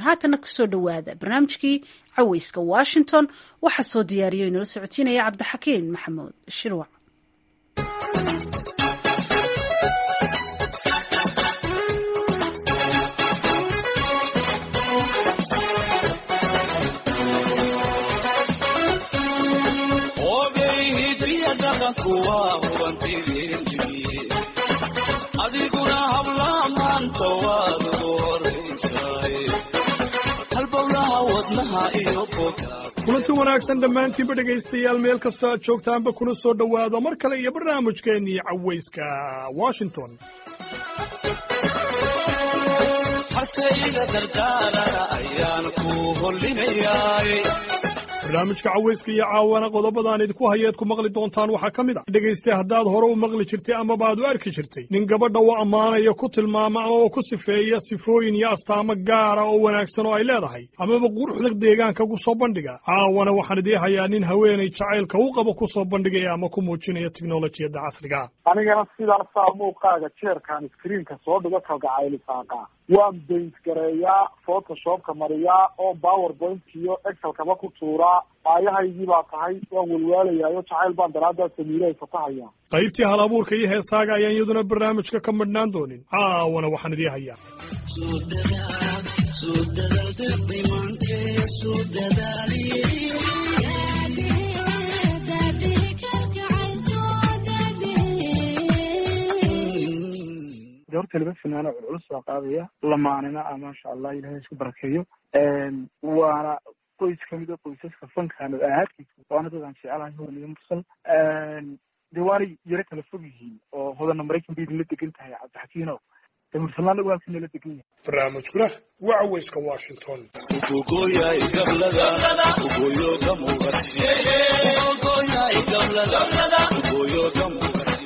haatana kusoo dhowaada barnaamijkii caweyska washington waxaa soo diyaariyo inala socotiinaya cabdixakiin maxamuud shirwac adiguna hablaha maanta waad ugu horaysaay halbowlaha wadnaha iyo boga kulanti wanaagsan dhammaantiinba dhegaystayaal meel kastoo aad joogtaanba kuna soo dhowaado mar kale iyo barnaamijkeennii cawayska washington hase iga dardaarana ayaan ku hollinayaay barnaamijka cawayska iyo caawana qodobadaan idinku hayeed ku maqli doontaan waxaa ka mid a dhegayste haddaad hore u maqli jirtay amaba aad u arki jirtay nin gabadha u ammaanaya ku tilmaama amaba ku sifeeya sifooyin iyo astaamo gaara oo wanaagsan oo ay leedahay amaba quruxda deegaanka ku soo bandhiga caawana waxaan idii hayaa nin haweenay jacaylka u qabo ku soo bandhigaya ama ku muujinaya tiknolojiyadda casriga anigana sidaasaa muuqaaga jeerkaan iskriinka soo dhigo kalgacaylisaaqa waan baint gareeyaa photoshopka mariyaa oo powerpoint iyo excelkaba ku tuuraa aayahaygii baa tahay waan walwaalayaayo jacayl baan daraaddaa samiilahay fatahaya qaybtii hal abuurka iyo heesaaga ayaan iyaduna barnaamijka ka madhnaan doonin caawana waxaan idii hayaa horta laba finaano culculus baa qaadaya lamaanina ah maasha allah ilahay isku barakeeyo waana qoys kamid a qoysaska fankan ahaadkiisa waana dadaan jecelahay hodan iyo mursal de waanay yaro kala fog yihiin oo hodana maraykan bay idinla degan tahay cabdixakiino de mursalnaana waa halka nala degan yahay barnaamijkuna waa cawayska washington ugogoyay gablada ugoyo ka muuqati ugogoyay gablada ugoyo ka muuqati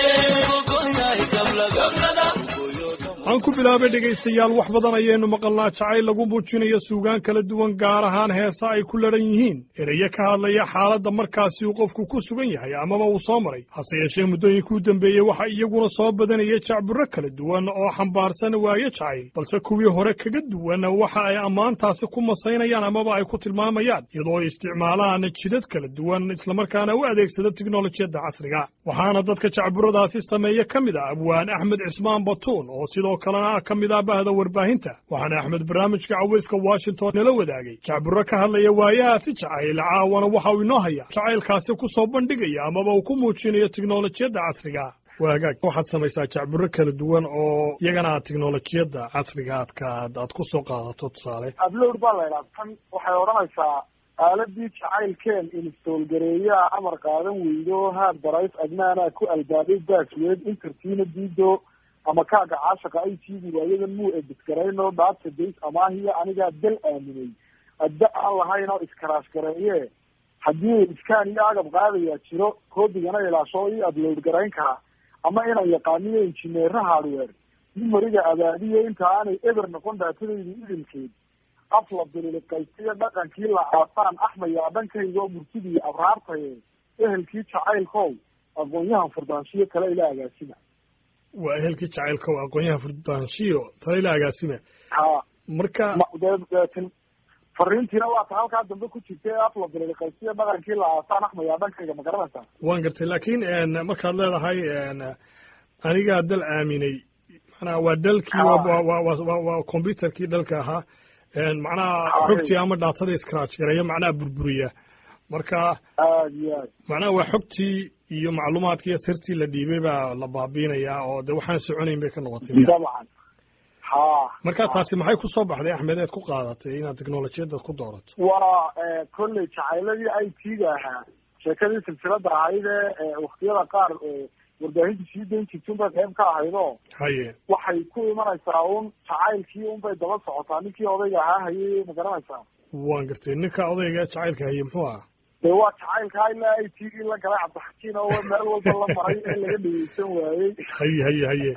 ugogoyay gablada ugoyo ka aan ku bilaabay dhegaystayaal wax badan ayaynu maqalnaa jacayl lagu muujinayo suugaan kala duwan gaar ahaan heesa ay ku ladhan yihiin erayo ka hadlaya xaaladda markaasi uu qofku ku sugan yahay amaba uu soo maray hase yeeshee muddooyinkii u dambeeyey waxaa iyaguna soo badanaya jacburo kala duwan oo xambaarsan waayo jacayl balse kuwii hore kaga duwan waxa ay ammaantaasi ku masaynayaan amaba ay ku tilmaamayaan iyadoo ay isticmaalaan jidad kala duwan islamarkaana u adeegsada tiknolojiyadda casriga waxaana dadka jacburadaasi sameeya ka mid ah abwaan axmed cismaan batuun oo sidoo kalena ah ka mid ah bahda warbaahinta waxaana axmed barnaamijka cawayska washington nala wadaagay jacburo ka hadlaya waayahaasi jacayl caawana waxa uu inoo haya jacaylkaasi ku soo bandhigaya amaba uu ku muujinayo tiknolojiyadda casriga waa hagaag waxaad samaysaa jacburo kala duwan oo iyagana aad tiknolojiyadda casriga aadka aad ku soo qaadato tusaale ablowd baa la idhaha tan waxay odhanaysaa aaladii jacaylkeen instaolgareeyaa amar qaadan weydo haad barays adnaanaa ku albaabay baasweed intertiina diido ama kaaga caashaqa ay tiidi waayadan muu edisgarayno dhaabta days amaahiya anigaa dal aaminay adda aan lahayn oo iskaraash gareeye haddii iskaan iyo agab qaadayaa jiro koodigana ilaasho ii adload garayn karaa ama inaan yaqaaniyo injineera hardware nimariga abaadiyo inta aanay eber noqon daatadayda idilkeed afla bililiqaysiyo dhaqankii la aasaan axmayaa dhankayga oo murtidii abraartaye ehelkii jacaylkow aqoon-yahan furdaanshiyo kale ila agaasima waa ehelkii jacaylkow aqoon-yahan furdaanshiyo tale ila agaasime ha marka deetin fariintiina waa ta halkaa dambe ku jirta ee afla bililiqaysiyo dhaqankii la aasaan axmayaa dhankayga ma garanaysaa waan gartay laakiin markaad leedahay anigaa dal aaminay macnaha waa dalkii waa combyuterkii dalka ahaa macnaha xogtii ama dhaatada scratch gareeya macnaha burburiya marka aad iyo aad macnaha waa xogtii iyo macluumaadkii iyo sirtii la dhiibay baa la baabiinayaa oo de waxaan soconayn bay ka noqotay dabcan ha marka taasi maxay ku soo baxday axmed eed ku qaadatay inaad teknolojiyadda ku doorato waa kolley jacayladii i t-ga ahaa sheekadii silsilada ahayd ee waktiyada qaar warbaahinta sii dayn jirta unbay qayb ka ahaydo haye waxay ku imanaysaa un jacaylkii unbay daba socotaa ninkii odayga ahaa hayay ma garanaysaa waan gartay ninka odayga jacaylka haye muxuu ahaa dee waa jacaylkaa ilaa i t gii la galay cabdixakiin oo meel walba la maray ee laga dhegeysan waayey haye haye haye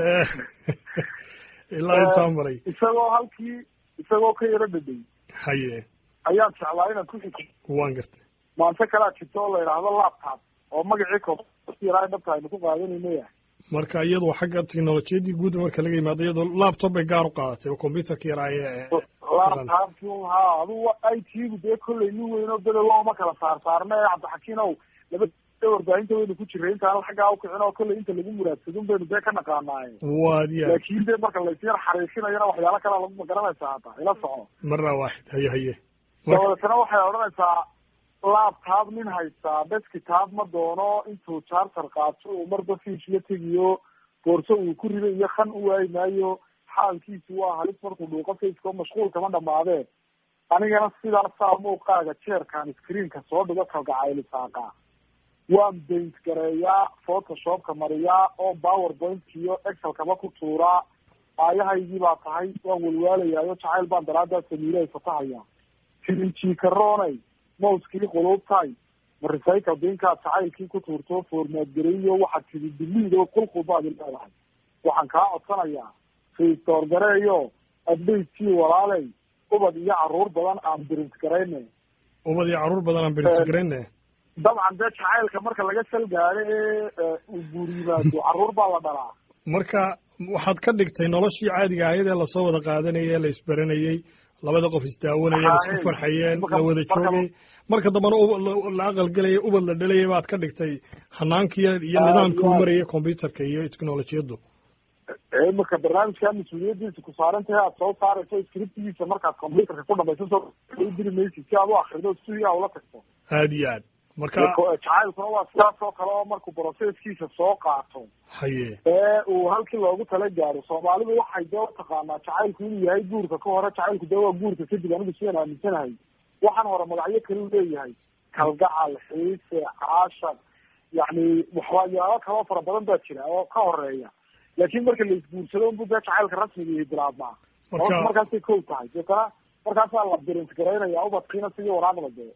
ilaa intaa maray isagoo halkii isagoo ka yaro dhadhay haye ayaan jeclaa inaan ku xiji waan gartay maanta kalaa jirta oo la yidhaahdo laptop oo magacii koyara dhabta aynu ku qaadanayno yahay marka iyadu xagga teknolojiyaddii guud marka laga yimaado iyadoo laptop bay gaar u qaadatay oo combyuterka yaraaye laabtaabkii ha adugu i t-gu dee kollay nin weyn oo bedel looma kala saar saarna ee cabdixakiinow laba warbaahinta waynu ku jiray intaan xaggaa ukicin oo kollay inta lagu muraadsadun baynu dee ka naqaanaaye waad ya laakin dee marka laysyar xariisinayana waxyaalo kalea lagu magaranaysaa hata ila soco marna waaxid haye haye dabadeetana waxay odhanaysaa laptop nin haystaa deskitaab ma doono intuu charter qaato uu marba fiish la tegiyo boorso uu ku rido iyo kan u waayi maayo xaalkiisu waa halis markuu dhuuqo faceko mashquul kama dhamaadee anigana sidaasaa muuqaaga jeerkan screenka soo dhigo kalgacaylisaaqa waan baint gareeyaa photoshopka mariyaa oo powerpoint iyo excelkaba ku tuuraa aayahaygii baa tahay waan walwaalayaayo jacayl baan daraadaa samiilahay fatahaya tirinjikaroonay mouskii quluubtay ma recycle binkaad jacaylkii ku tuurto formaad gareeyo waxaad tidi diliid oo qulqul baad leedahay waxaan kaa codsanayaa restore gareeyo adbaytkii walaaley ubad iyo caruur badan aan birint garayne ubad iyo caruur badan aan birintgarayne dabcan dee jacaylka marka laga salgaado ee uu guur yimaado caruur baa la dhalaa marka waxaad ka dhigtay noloshii caadiga ahayd ee lasoo wada qaadanayay ee la isbaranayay labada qof isdaawanaya la isku farxayeen la wada joogay marka dambana la aqalgelaya ubad la dhalaya baad ka dhigtay hanaankii iyo nidaamkii u marayay combyuterka iyo technolojiyaddu imika barnaamijkaa mas-uuliyadiisa ku saaran tahay aad soo saarayso scriptigiisa markaad combyuterka ku dhamayso soo diri maysid si aad u akrido studia ula tagto aad iyo aad marka jacaylkuna waa sidaas oo kale oo markuu processkiisa soo qaato haye ee uu halkii loogu tala gaaro soomaalidu waxay dee utaqaanaa jacaylku inuu yahay guurka ka hore jacaylku dee waa guurka kadib anigu sidaan aaminsanahay waxaan hore magacyo kale u leeyahay kalgacal xiise caashar yacni waxyaalo kaloo fara badan baa jira oo ka horeeya laakin marka la isguursado unbu dee jacaylka rasmiga iyo bilaabmaa marka markaasay kow tahay deetana markaasaa la birint garaynaya ubadkiina sidii waraaqda dee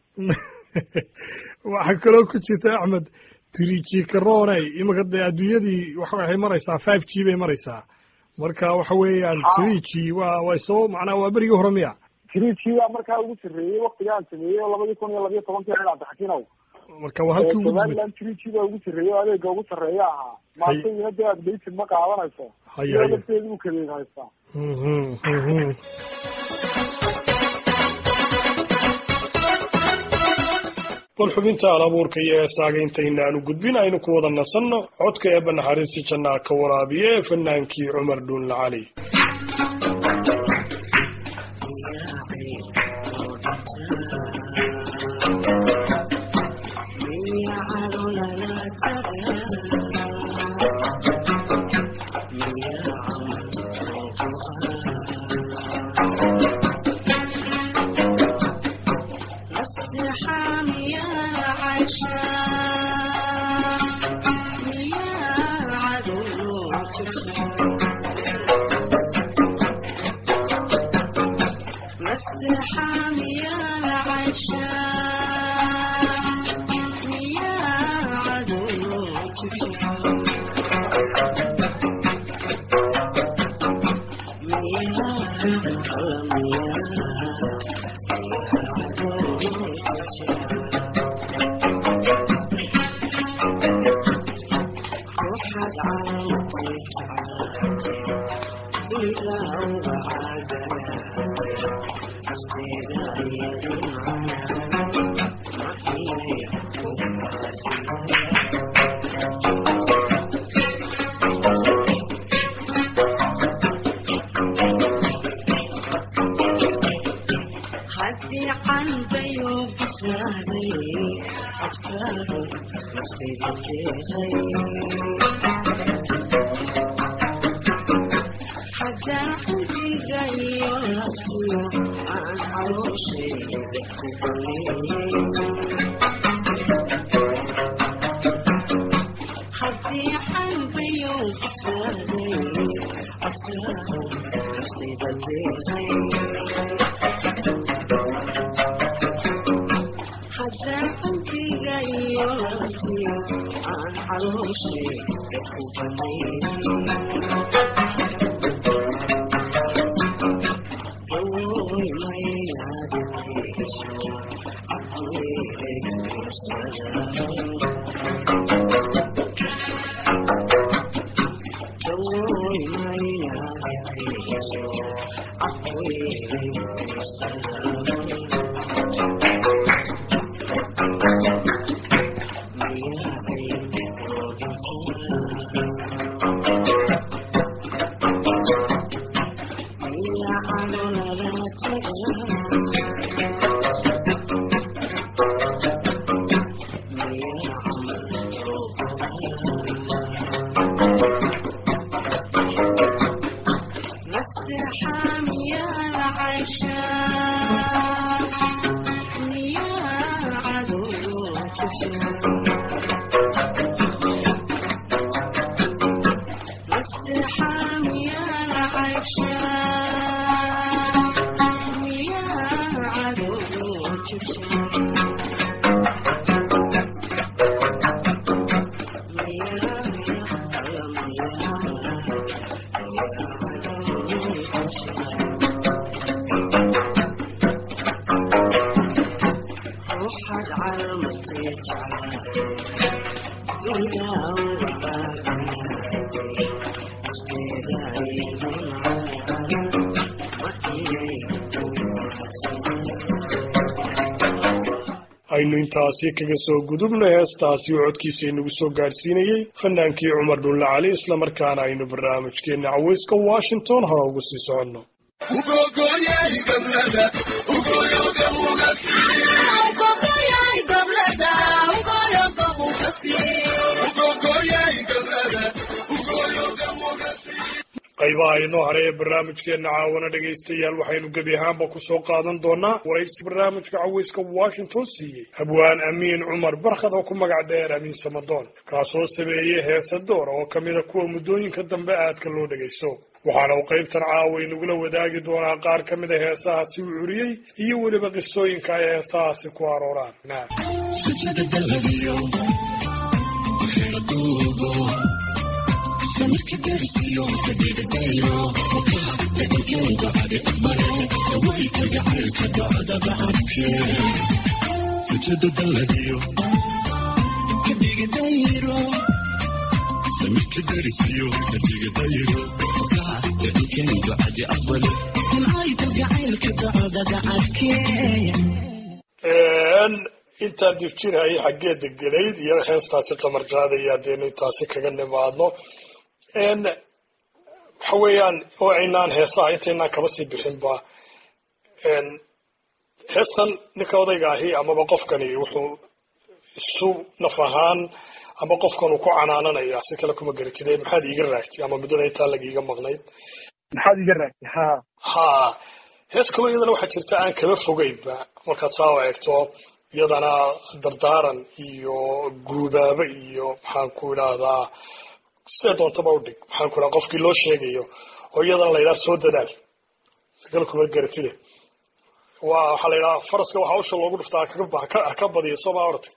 waxaa kaloo ku jirta axmed trijikaroney imika dee adduunyadii waxay maraysaa five g bay maraysaa marka waxa weeyaan three g waa way soo macnaa waa berigii hore miya trijii baa markaa ugu sarreeyey waktigaan sameeyey oo labadii kun iyo labiyo tobankii ahayd cabdixakiinow marka waa halkii ugu dambeysay somaliland trijii baa ugu sarreeyey oo adeega ugu sarreeya ahaa maantayina dee aad baysid ma qaadanayso Haye, iyo haye. lafteeda u kadeed haystaa Mhm, mhm. bal xubinta alabuurka iyo heesaaga intaynaanu gudbin aynu ku wada nasanno codka eebba naxariista jannaa ka waraabiye ee fanaankii cumar dhuunla cali haddii qalbayo bislaaday adkaado naftayda keeqay haddaan qalbiga iyo labtiyo aan calooshayda ku baneeyey haddii qalbayo bislaaday adkaado naftayda keeqay haddaan qalbiga iyo labtiyo aan calooshay dadku baneeyey gawooy maynaadinayso caquilay fiirsada gawooy maynaadinayso caquilay aynu intaasi kaga soo gudubno heestaasi oo codkiisa inagu soo gaadhsiinayey fanaankii cumar dhulle cali islamarkaana aynu barnaamijkeenna caweyska washington hore ugu sii soconno qaybaha inoo hare ee barnaamijkeenna caawana dhegaystayaal waxaynu gebi ahaanba kusoo qaadan doonaa waraysi barnaamijka caweyska washington siiyey habwaan amiin cumar barkhad oo ku magac dheer amiin samadoon kaasoo sameeyey heesa doora oo kamida kuwa muddooyinka dambe aadka loo dhagaysto waxaana uu qaybtan caawa inagula wadaagi doonaa qaar ka mid a heesahaasi uu curiyey iyo weliba qisooyinka ay heesahaasi ku arooraan intaan difjirhayay xaggee degelayd iyo heestaasi qamar qaadaya hadeenu intaasi kaga nimaadno waxa weeyaan oo aynaan heesaha intaynaan kaba sii bixinba heestan ninka odayga ahi amaba qofkani wuxuu isu naf ahaan ama qofkan uu ku canaananaya si kale kuma garatide maxaad iiga raagtay ama muddada intaa lagiiga maqnayd maxaad iga raagtay ha ha hees kaloo iyadana waxaa jirta aan kaba fogeynba markaad saa o eegto iyadana dardaaran iyo guubaabo iyo maxaan ku idhaahdaa sidee doontaba udhig maxaan ku idhaha qofkii loo sheegayo oo iyadana la yidhaha soo dadaal si kale kuma garatide waa waxaa la yidhaha faraska waxa usha loogu dhuftaa haka badiya sooma orta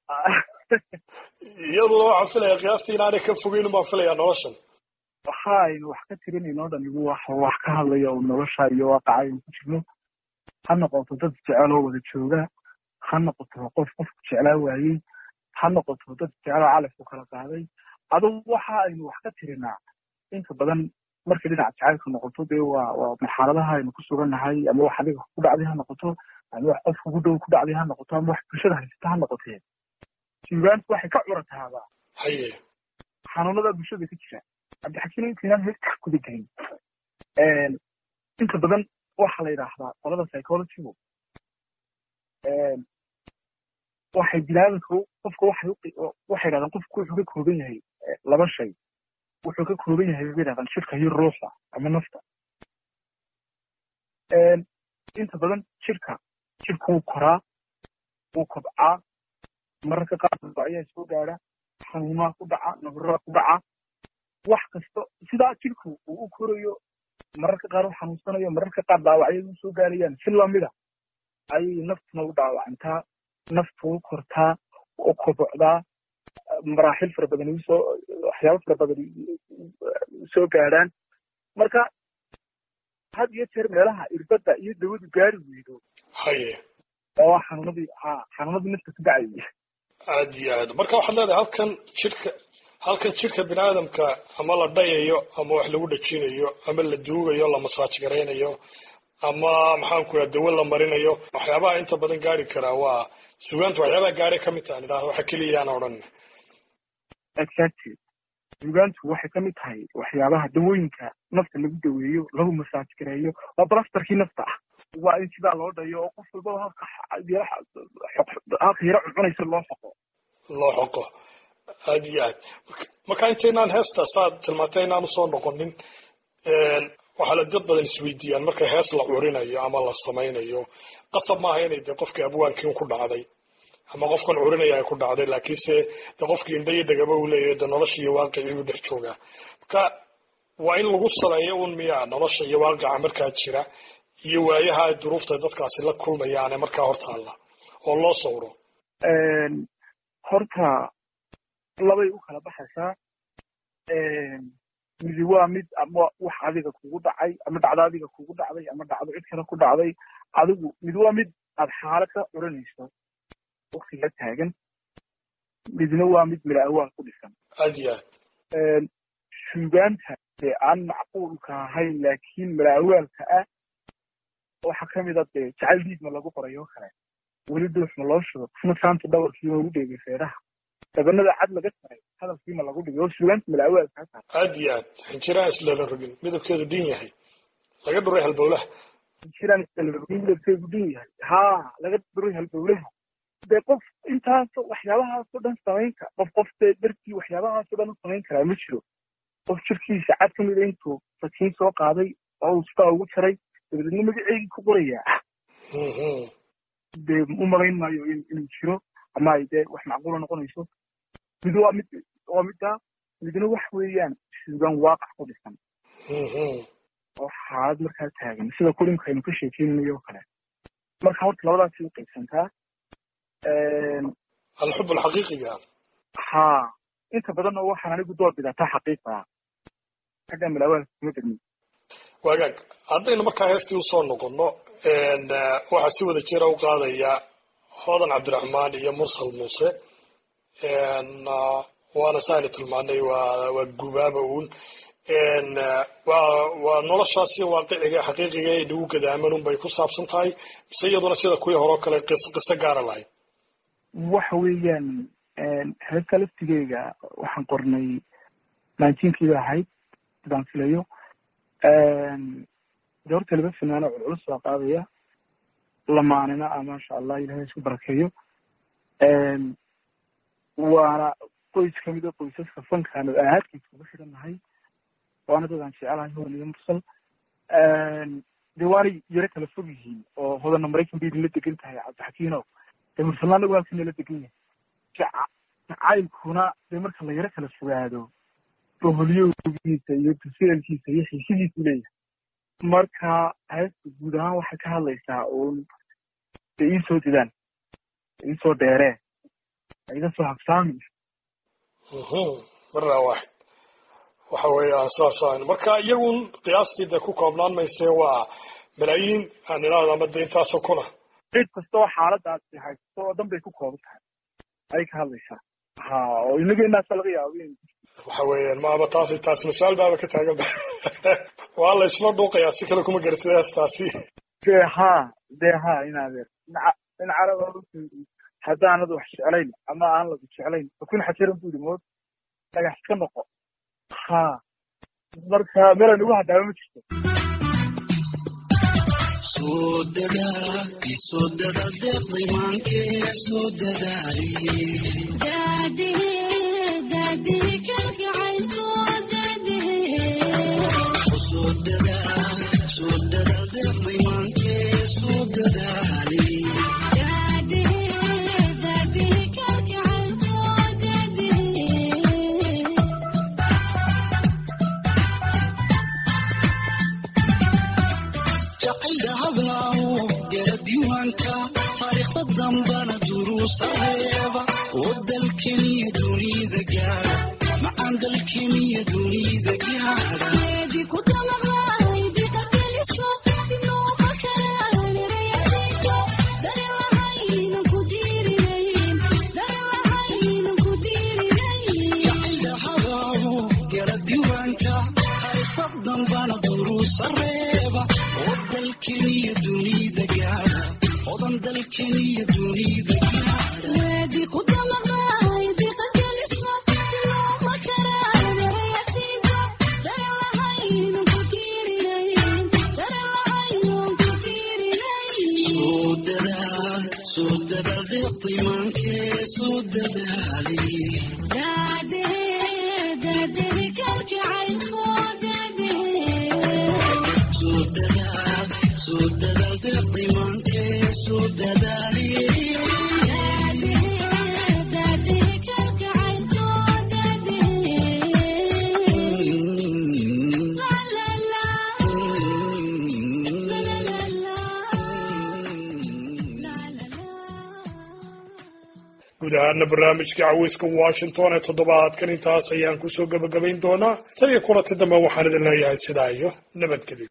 iyaduna waxaan filaya qiyaastii inaanay ka fogeyn baan filayaa noloshan waxa aynu wax ka tirinayno o dhan igu wax wax ka hadlaya oo nolosha iyo waaqaca aynu ku jirno ha noqoto dad jecel oo wada jooga ha noqoto qof qofku jeclaa waayey ha noqoto dad jecloo calafku kala qaaday adugu waxa aynu wax ka tirinaa inta badan markay dhinaca jacaylka noqoto dee waa waa marxaladaha aynu ku sugannahay ama wax adiga ku dhacday ha noqoto ama wax qof kugu dhow ku dhacday ha noqoto ama wax bulshada haysata ha noqotee suugaantu waxay ka curataabaa haye xanuunada bulshada ka jira cabdixakiin intaynaan heesta kuda gelin inta badan waxa la yidhaahdaa qolada psychologygu waxay bilaabinka qofka waxay waxay yidhahdaan qofku wuxuu ka kooban yahay laba shay wuxuu ka kooban yahay bay yidhahdaan jirka iyo ruuxa ama nafta inta badan jirka jirka wuu koraa wuu kobcaa mararka qaar ayaa soo gaadha xanuumaa ku dhaca nabaraa ku dhaca wax kasta sidaa jirku uu u korayo mararka qaar u xanuunsanayo mararka qaar dhaawacyadu soo gaarayaan si lamida ayay naftuna u dhaawacantaa naftu u kortaa u kobocdaa maraaxil fara badan usoo waxyaabo fara badan soo gaadhaan marka had iyo jeer meelaha irbadda iyo dawadu gaari weydo haye oo xanuunadii ha xanuunadii nafta ku dhacayay aad iyo aad marka waxaad leedahay halkan jirka halkan jirka bini aadamka ama la dhayayo ama wax lagu dhajinayo ama la duugayo la masaaj garaynayo ama maxaan ku raa dawo la marinayo waxyaabaha inta badan gaari karaa waa suugaanta waxyaabaha gaadhay ka mid tahan idhahda waxa keliyaan odhan exactly suugaantu waxay ka mid tahay waxyaabaha dawooyinka nafta lagu daweeyo lagu masaaj gareeyo waa balastarkii nafta ah waa in sidaa loo dhayo oo qof walbaba halka halka yaro cuncunaysa loo xoqo loo xoqo aad iyo aad marka intaynaan heesta saad tilmaantay inaan usoo noqonin waxaa la dad badan isweydiiyaan marka hees la curinayo ama la samaynayo qasab maaha inay dee qofkii abwaankiin ku dhacday ama qofkan curinaya ay ku dhacday laakiinse de qofkii indha iyo dhagaba uu leeyahay de nolosha iyo waaqicii buu dhex joogaa marka waa in lagu saleeyo un miyaa nolosha iyo waaqica markaa jira iyo waayaha ay duruufta dadkaasi la kulmayaane markaa hortaalla oo loo sawro horta labay u kala baxaysaa midi waa mid ama wax adiga kugu dhacay ama dhacdo adiga kugu dhacday ama dhacdo cid kale ku dhacday adigu mid waa mid aad xaalad ka curinayso waktiga taagan midna waa mid mila awaal ku dhisan aad iyo aad suugaanta dee aan macquulka ahayn laakiin mila awaalka ah waxaa kamid a dee jacayl diidma lagu qoray oo kale weli duuxma loo shudo qofna saanta dhawarkiima ugu dheegay feeraha dabanada cad laga taray hadalkiima lagu dhigay oo suugaanta mila awaalka ha aad iyo aad xinjiraan islala rogin midabkeedu dhin yahay laga dhuray halbowlaha jiraan isdalrogin midabkeedu dhin yahay haa laga dhuray halbowlaha dee qof intaasoo waxyaabahaasoo dhan samayn kara qof qof dee dartii waxyaabahaasoo dhan u samayn karaa ma jiro qof jirkiisa cad ka mida intuu sakiin soo qaaday oo uu sidaa ugu jaray dabadeedna magaceegii ku qorayaa dee u malayn maayo inuu jiro ama ay dee wax macquula noqonayso mid waa mid waa middaa midna wax weeyaan suugaan waaqac ku dhisan oo xaalad markaa taagan sida kulimka aynu ka sheekeynayo oo kale marka horta labadaasi u qaybsantaa alxub alxaqiiqiga haa inta badanna waxaan anigu door bidataa xaqiiqa xagga malaawaalka kuma degmin waagaag haddaynu markaa heestii usoo noqono waxaa si wada jira u qaadaya hodan cabdiraxmaan iyo mursal muuse waana saaynu tilmaanay waa waa gubaaba uun waa waa noloshaas iyo waaqiciga xaqiiqiga ee nagu gadaaman un bay ku saabsan tahay mise iyaduna sida kuwii hore oo kale qiso qiso gaara lahayd waxa weeyaan heesta laftigeyga waxaan qornay nineteen-kiiba ahayd sidaan filayo de horta laba fanaano culculus baa qaadaya lamaanina a maasha allah ilahay isku barakeeyo waana qoys kamid a qoysaska fankaan oo ahaadkiisa uga xidhan nahay waana dadaan jecelahay hodan iyo mursal de waanay yaro kala fog yihiin oo hodanna maraykan bay idinla degan tahay cabdixakiinow dee mursalna anagu halkan nala degan yahay jacaylkuna dee marka la yaro kala fogaado boholyowgiisa iyo tuseelkiisa iyo xiisidiisu leeyahay marka heesta guud ahaan waxay ka hadlaysaa uun de iisoo didaan iisoo dheeree iga soo habsaami marnaa waaxid waxa weeyaan saasaan marka iyagun qiyaastii dee ku koobnaan maysee waa malaayiin aan idhaahdo ama de intaasoo kuna cid kasta oo xaaladaasi haysto oo dhan bay ku kooban tahay ayay ka hadlaysaa ha oo inageenaasa laga yaabo in waxa weeyaan maaba taasi taasi mas-aal baaba ka taagan ba waa la isla dhuuqayaa si kale kuma garatid heestaasi dee ha dee ha inaadeer in carab haddaanad wax jeclayn ama aan lagu jeclayn fakun xajaran bu yidhi mood dhagax ka noqo ha marka meelan ugu hadhaaba ma jirto soo dadaa isoo dadaal deeqday maankee soo dadaaliye soo dadaa soo dadaal deeqday maankee soo dadaaliye jacayda hablaawo gala diiwaanka taariikhda dambana duruusa reeba oo dalkeniyo dunida gaara macaan dalkeniyo dunida gaara jacayda hablaawo gala diiwaanka taariikhda dambana duruusa reeba oo dalkeniyo dalkeniyo dunida gaadha soo dadaal soo dadaal deeqdiimaankee soo dadaali soo dadaal soo dadaal deeqdiimaankee soo dadaali guud ahaana barnaamijka caweyska washington ee toddobaadkan intaas ayaan kusoo gebagabayn doonaa tan iyo kulanti dambe waxaan idin leeyahay sidaa iyo nabadgelyo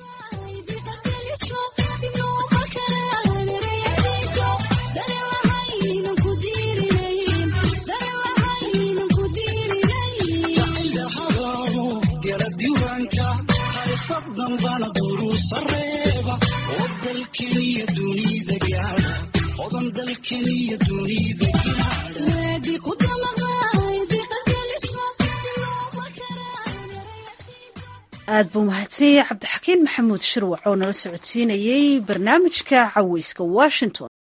ilahadaadu gala diiwaanka taariikhda dambana duruusa reeba oo dalkeniyo dunida gaadha odan dalkeniyo dunida gaadha aad buu mahadsanyay cabdixakiin maxamuud shirwac oo nala socodsiinayey barnaamijka caweyska washington